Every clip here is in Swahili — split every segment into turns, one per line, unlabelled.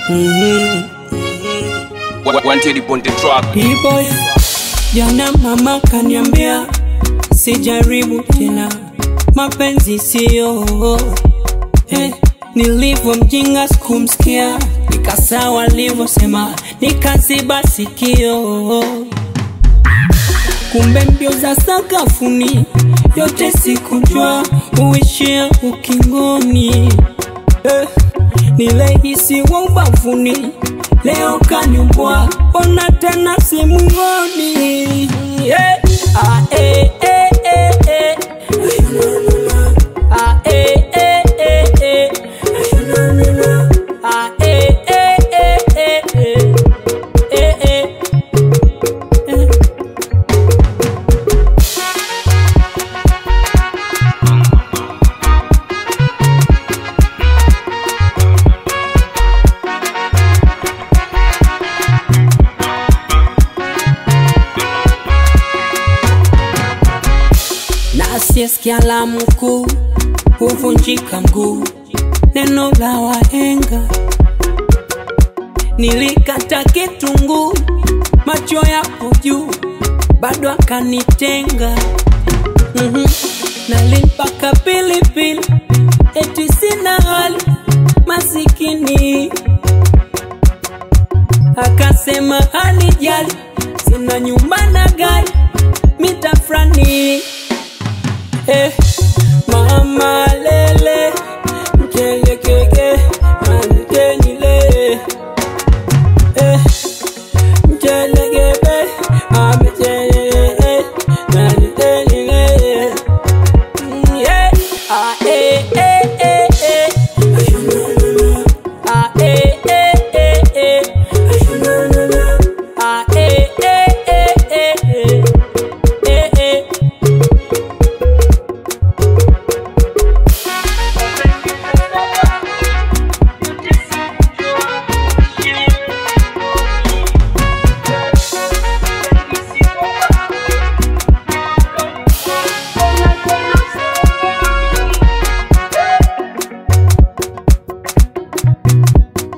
Wanted upon the track.
Boy, jana mama kaniambia sijaribu tena, mapenzi siyo eh, nilivyo mjinga sikumsikia, nikasawa alivyosema, nikaziba sikio kumbe mbio za sakafuni yote sikujua uishia ukingoni eh, nilehisi wa ubavuni leo kanimbwa ona tena simngoni yeah. ah, eh, eh, eh, eh. Ah, eh, eh, eh, eh. Ah, eh, eh, eh, eh, eh. Eh, eh. Eh. na asiyesikia la mkuu huvunjika mguu. Neno la wahenga, nilikata kitunguu, macho yapo juu, bado akanitenga. mm Nalimpaka pilipili, eti sina hali, masikini akasema hanijali, sina nyumba na gari, mitafrani eh, mama lele mchelekeke manitenile eh, mchelekebe amechelele manitenile Mm, yeah. Ah, eh, eh, eh, eh. Ah, eh, eh, eh, eh. Ah, eh, eh, eh, eh, eh. Eh, eh.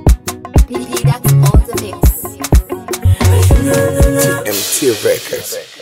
PP, that's all the mix.
MT Records.